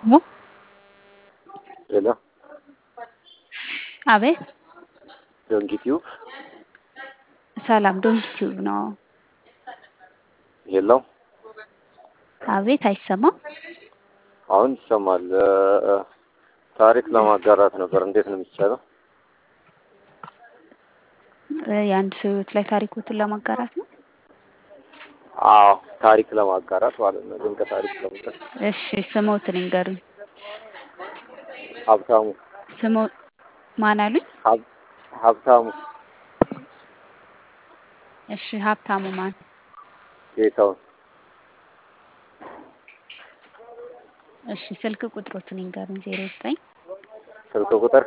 ሄሎ አቤት ዶንኪ ቲዩብ ሰላም ዶንኪ ቲዩብ ነው። ሄሎ አቤት አይሰማም? አሁን ይሰማል። ታሪክ ለማጋራት ነበር። እንዴት ነው የሚቻለው? የአንድ ሰው ህይወት ላይ ታሪኮትን ለማጋራት ነው። አዎ ታሪክ ለማጋራት ማለት ነው። ድንቅ ታሪክ ለማጋራት። እሺ ስሞትን ይንገሩኝ። ሀብታሙ ስሞ ማን አሉኝ? ሀብ- ሀብታሙ እሺ ሀብታሙ ማን? ጌታውን እሺ ስልክ ቁጥሮትን ይንገሩኝ። ዜሮ ዘጠኝ ስልክ ቁጥር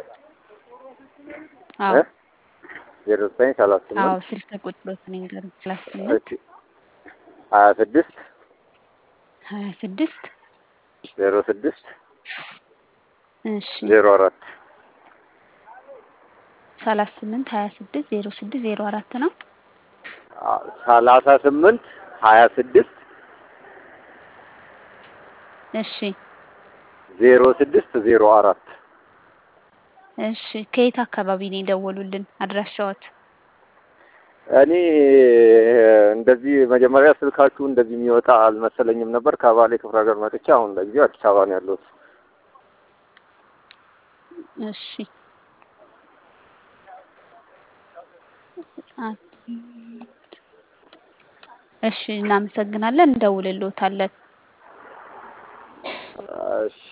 አዎ ዜሮ ዘጠኝ ሰላሳ አዎ ስምንት ስልክ ቁጥሮትን ይንገሩኝ። ሰላሳ ስምንት እሺ ሀያ ስድስት ሀያ ስድስት ዜሮ ስድስት እሺ ዜሮ አራት ሰላሳ ስምንት ሀያ ስድስት ዜሮ ስድስት ዜሮ አራት ነው። ሰላሳ ስምንት ሀያ ስድስት እሺ ዜሮ ስድስት ዜሮ አራት እሺ ከየት አካባቢ ነው የደወሉልን? አድራሻዎት? እኔ እንደዚህ መጀመሪያ ስልካችሁ እንደዚህ የሚወጣ አልመሰለኝም ነበር። ከባሌ ክፍለ ሀገር መጥቼ አሁን ለጊዜው አዲስ አበባ ነው ያለሁት። እሺ እሺ እናመሰግናለን። እንደውልልዎታለን። እሺ